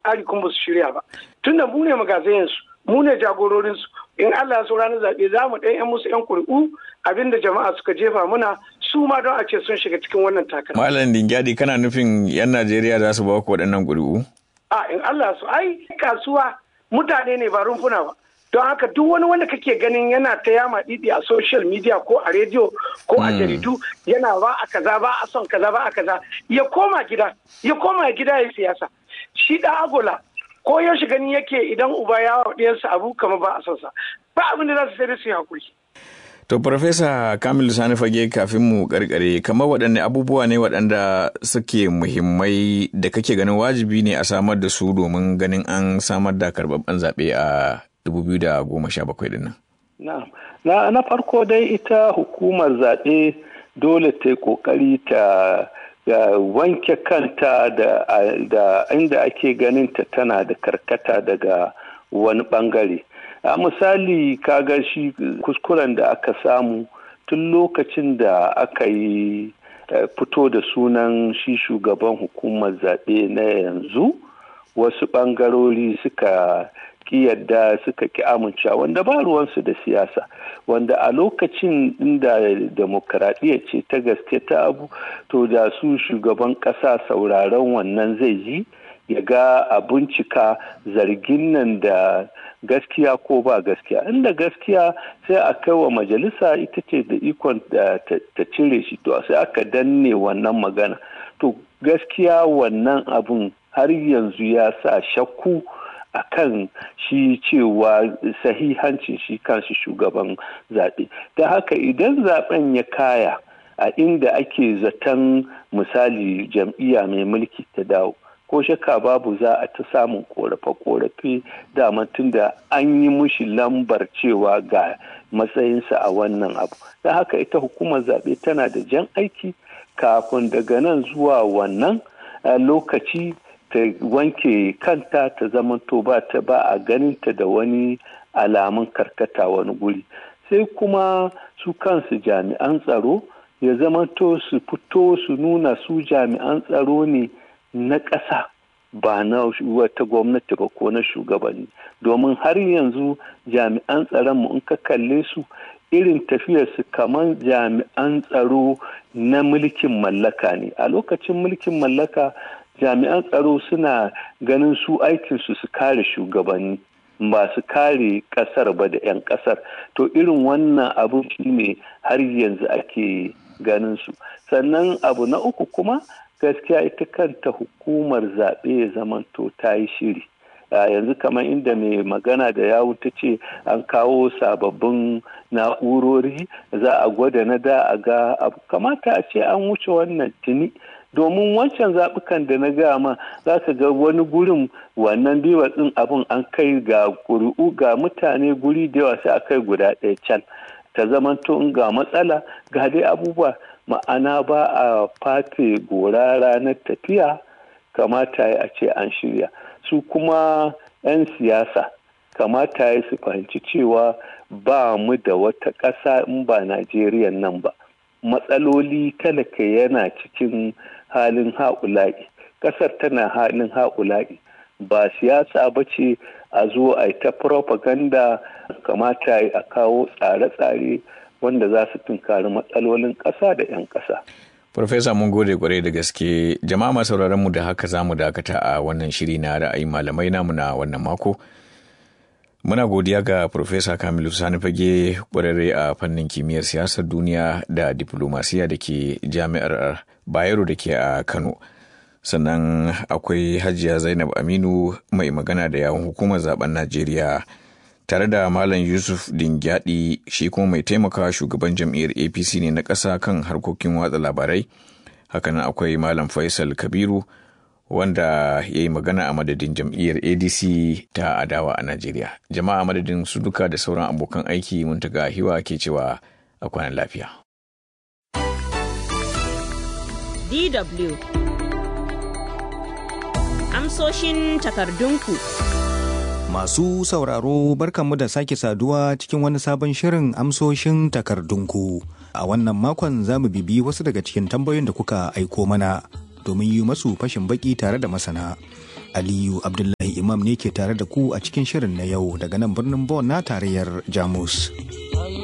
tsari kuma ba su shirya ba tunda mu ne magazayensu mu ne jagororinsu in Allah ya so ranar zaɓe za mu ɗan musu 'yan ƙuri'u abinda jama'a suka jefa muna su ma don a ce sun shiga cikin wannan takara. Malam Dingyadi kana nufin 'yan Najeriya za su ba ku waɗannan ƙuri'u? A in Allah su ai kasuwa mutane ne ba rumfuna ba. Don haka duk wani wanda kake ganin yana ta yama didi a social media ko a rediyo ko a jaridu yana ba a kaza ba a son kaza ba a kaza ya koma gida ya koma gida ya siyasa. Shi da agola ko yaushe gani yake idan uba ya wa ɗiyansa abu kamar ba a son sa ba abin da za su sai su yi hakuri. To, Farfesa Kamilu Sani Fage kafin mu karkare, kamar waɗanne abubuwa ne waɗanda suke muhimmai da kake ganin wajibi ne a samar da su domin ganin an samar da karɓaɓɓen zaɓe a 2017 ɗin nan? Na, na farko dai ita hukumar zaɓe dole ta yi ƙoƙari ta ya wanke kanta da, da inda ake ganin ta tana da karkata daga wani ɓangare. a misali kaga shi kuskuren da aka samu tun lokacin da aka yi fito da sunan shi shugaban hukumar zaɓe na yanzu wasu ɓangarori suka ki yadda suka ki amincewa wanda ba ruwansu da siyasa wanda a lokacin inda demokaradiyya ce ta gaske ta abu to da su shugaban ƙasa sauraron wannan zai yi ya ga a bincika zargin nan da gaskiya ko ba gaskiya inda gaskiya sai a kai wa majalisa ita ce da ikon ta cire shi to sai aka danne wannan magana to gaskiya wannan abun har yanzu ya sa shakku a kan shi cewa sahihancin shi kanshi shugaban zaɓe da haka idan zaɓen ya kaya a inda ake zaton misali jam'iyya mai mulki ta dawo ko shakka babu za a ta samun korafe-korafe dama tunda an yi mushi lambar cewa ga matsayinsa a wannan abu da haka ita hukumar zaɓe tana da jan aiki kafin daga nan zuwa wannan lokaci ta wanke kanta ta zamanto ba ta ba a ganinta da wani alamun karkata wani guri sai kuma su kansu jami'an tsaro ya zamanto su fito su nuna su jami'an tsaro ne na ƙasa ba na wata gwamnati ba ko na shugabanni domin har yanzu jami'an tsaronmu in ka kalle su irin tafiyarsu kamar jami'an tsaro na mulkin mallaka ne a lokacin mulkin mallaka jami'an tsaro suna ganin su aikinsu su kare shugabanni ba su kare kasar ba da 'yan kasar to irin wannan abu ne har yanzu ake ganin su sannan abu na uku kuma gaskiya ita kanta hukumar zaɓe ya zamanto ta yi shiri yanzu kamar inda mai magana da yawu ta ce an kawo sababbin na'urori za a gwada na da a ga abu kamata a ce an wuce wannan tuni domin wancan zaɓukan da na gama za ka ga wani gurin wannan biwa ɗin abin an kai ga ƙuri'u ga mutane guri da yawa sai a kai guda ɗaya can ta zamanto in ga matsala ga dai abubuwa ma'ana ba a fate gora ranar tafiya kamata ya a ce an shirya su kuma 'yan siyasa kamata ya su fahimci cewa ba mu da wata ƙasa in ba najeriya nan ba matsaloli talaka yana cikin halin haƙula'i ƙasar tana halin haƙula'i ba siyasa ba ce a zo a ta propaganda kamata a kawo tsare-tsare wanda za su tunkari matsalolin ƙasa da 'yan ƙasa. Farfesa mun gode kwarai da gaske jama'a masu mu da haka za mu dakata a wannan shiri na ra'ayin malamai namu na wannan mako. Muna godiya ga Farfesa Kamilu Sani Fage kwararre a fannin kimiyyar siyasar duniya da diplomasiya da ke jami'ar Bayero da ke a Kano. Sannan akwai Hajiya Zainab Aminu mai magana da yawon hukumar zaben Najeriya. tare da Malam Yusuf Dingyadi shi kuma mai taimakawa shugaban jam'iyyar APC ne na ƙasa kan harkokin watsa labarai. Hakanan akwai Malam Faisal Kabiru wanda ya yi magana a madadin jam'iyyar ADC ta adawa a Najeriya. Jama'a madadin su duka da sauran abokan aiki mun taga hiwa ke cewa a kwanan lafiya. DW Amsoshin takardunku. Masu sauraro barkanmu da sake saduwa cikin wani sabon shirin amsoshin takardunku. A wannan makon za mu bibi wasu daga cikin tambayoyin da kuka aiko mana domin yi masu fashin baki tare da masana. Aliyu Abdullahi Imam ne ke tare da ku a cikin shirin na yau daga nan birnin Bon na tarayyar Jamus.